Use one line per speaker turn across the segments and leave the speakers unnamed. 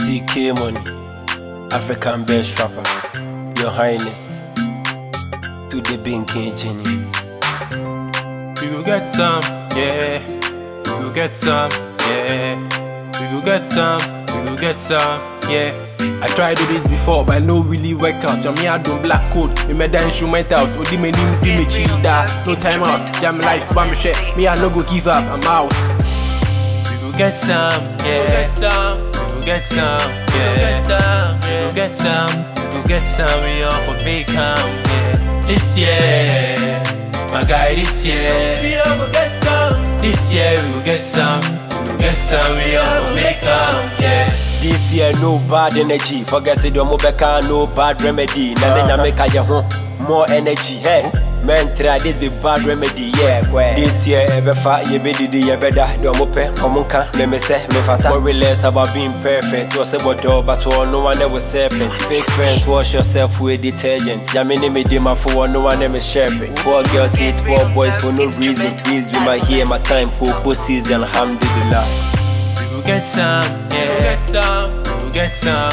CK Money, African best rapper, Your Highness, to the Binky Jenny.
We go get some, yeah. We go get some, yeah. We go get some, we go get some, yeah. I tried do this before, but I no really work out. Yeah, me I do black code, me me da instrumentals. Odi me nim, di me cheetah. No time out, jam life, bam shit. Me I no go give up, I'm out. We go get some, yeah. We go get some, yeah. We go get some, we go get some. We all for big come, yeah. This year, my guy, this year. We all go get some. This year we will get some, we will get some. We all for big come, yeah.
This year, no bad energy. Forget it, don't back no bad remedy. Now then, I make a home more energy. Hey, man, try this be bad remedy. Yeah, kwe. This year, ever fat, you be the you better. Don't move, come on, can me me say, me fata. Worry less about being perfect. Was about door, but all no one ever serpent. Fake friends, wash yourself with detergent. Yamini me dima for one, no one ever sharpen. Poor girls hate poor boys for no reason. Please be my here, my time for pussies and alhamdulillah.
We will get some, yeah. We will get some, we will get some,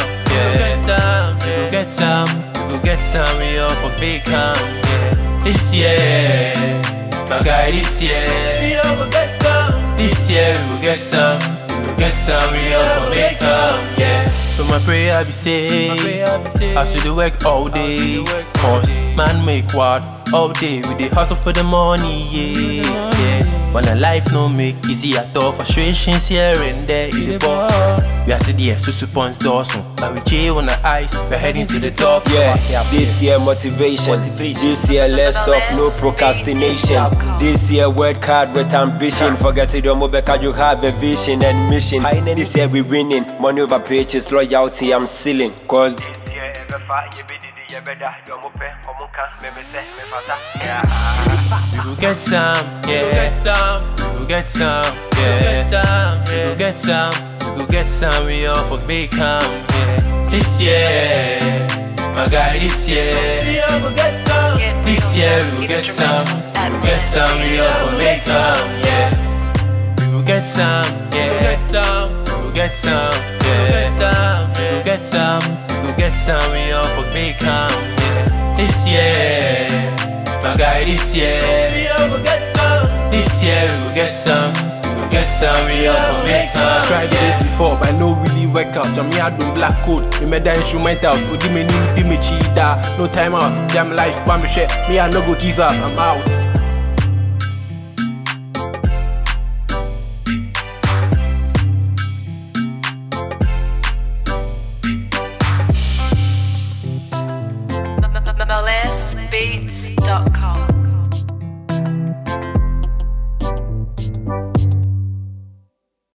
yeah. We will get some, we will get some. We all for big come, yeah. This year, my guy, this year. We all will get some. This year we will get some, we will get some. We all for big come, yeah. So my prayer be say, I should do work all day. Cause man make what all day. We dey hustle for the money, yeah. yeah. When a life no make easy at all, frustrations here and there in the ball. We are sitting here, so suppose Dawson. But we chill on the ice, we're heading to the top.
Yeah, this year motivation. This year let's stop, no procrastination. This year work hard with ambition. Forget it, don't move back, you have a vision and mission. This year we winning, money over pages, loyalty I'm sealing. Cause this year ever fight, you be the better. Don't move back, come on, can me me say me fata. Yeah.
We will get some, yeah. We will get some, we will get some, yeah. We will get some, we will get some. We all for big come, yeah. This year, my guy, this year. We all will get some. This year we will get some, we will get some. We all for big come, yeah. We will get some, yeah. We will get some, we will get some, yeah. We will get some, we will get some. We all for big come, yeah. This year. My guy, this year we all will get some. This year we will get some. We will get some. We all for make up. Tried this before, but I no really work out. Yeah, me I do black code. Me me da instrumental. So di me nim, di me cheetah. No time out. Jam life, but me share. Me I no go give up. I'm out.
MLSbeats.com